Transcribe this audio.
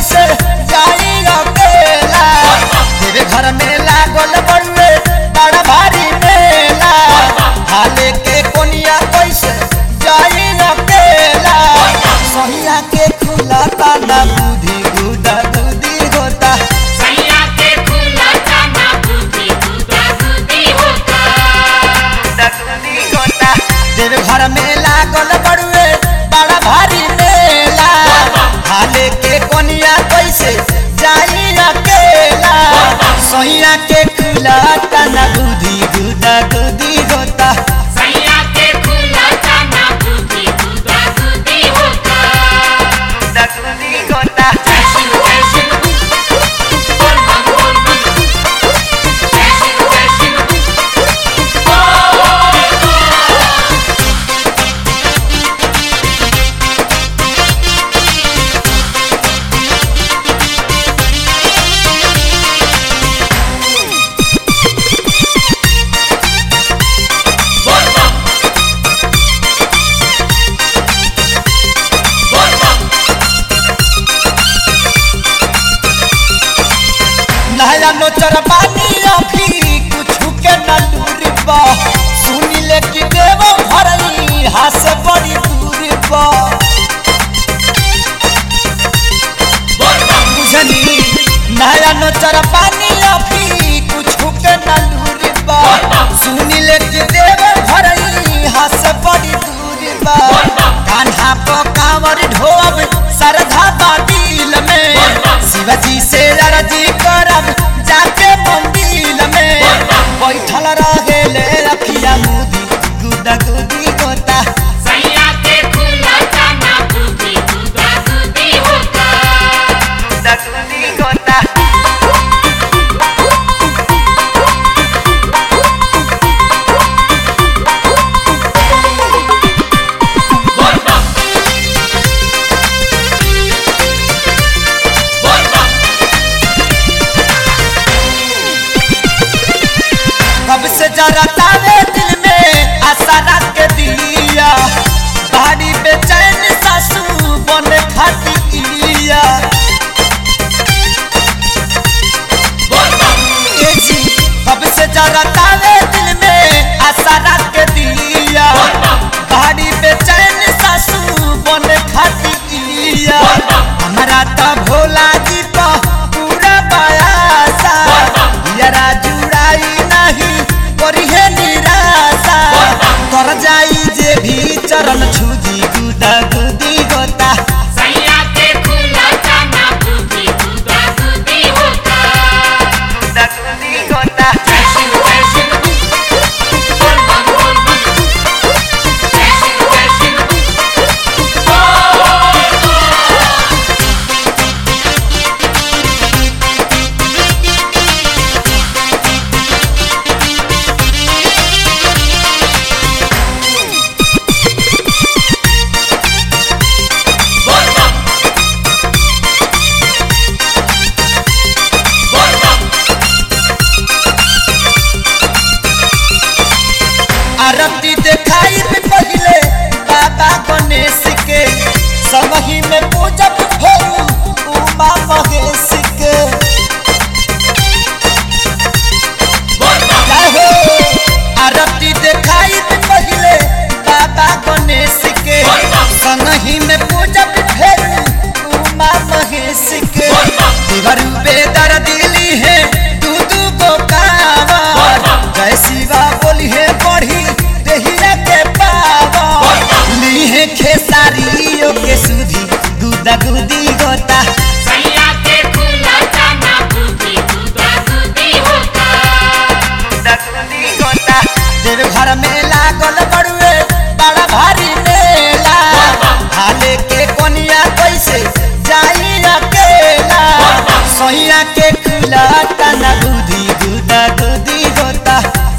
कैसे जाई अकेला तेरे घर में लागल बड़ुए बड़ा भारी मेला हाले के कोनिया कैसे जाई अकेला सहिया के खुला ताना बुद्धि गुदा गुदी होता सैया के खुला जाना बुद्धि गुदा गुदी होता गुदी होता तेरे घर में लागल बड़ुए बड़ा भारी मेला हाले के कोनिया कैसे जाई अकेला सहिया के खुला ताना बुद्धि गुदा गुदी होता सैया के खुला जाना बुद्धि गुदा गुदी होता गुदी होता जैसे जैसे बोल बम बोल बम जैसे जैसे बोल बम बोल बम नया नोचर पानी अभी कुछ के न दूरी बा सुनी ले कि देव भरई हाथ से बड़ी दूरी बा बोल बम बुझनी नया नोचर पानी अभी कुछ के न दूरी बा सुनी ले कि देव भरई हाथ से बड़ी दूरी बा कान्हा को कांवर ढोब सरधा बा दिल में शिवजी से लड़जी करब जाके मंदिर में बैठल रहे ले रखिया मुदी गुदा गुदी गोता सैया के खुला जाना बुद्धि गुदा गुदी होता गुदा गुदी गोता बोल बम बोल बम कब से जरा तावे दिल में आशा रख के दिया बाड़ी बेचैन सासू बने खाती इया बोल बम ए जी कब से जरा तावे दिल में आशा रख के दिया बाड़ी बेचैन सासू बने खाती इया हमारा तो भोला जी तो पूरा बयासा यारा जुड़ाई नहीं करी है निराशा कर जाई जे भी चरण छुदी गुदा गुदी गोता सैया के खुला जाना बुद्धि गुदा गुदी होता गुदा गुदी गोता जैसे जैसे बोल बम बोल बम जैसे जैसे बोल बम बोल बम आरती देखाई में पहले बाबा गणेश के समही में पूजब भोरू उमा महेश के बोल बम जय हो आरती देखाई में पहले बाबा गणेश के संगही में पूजब भोरू उमा महेश के देवरू बेदर दिली है दू दू को कावर जय शिवा बोली है बढ़ी देहिया के पावर ली है खेसारियों के सुधी गुदा गुदी गोता सैया के खुला जाना बुद्धि गुदा गुदी होता गुदा गुदी गोता देव घर में लागल बड़ुए बड़ा भारी मेला हाले के कोनिया कैसे जाई अकेला सैया के खुला तना गुदी गुदा गुदी गोता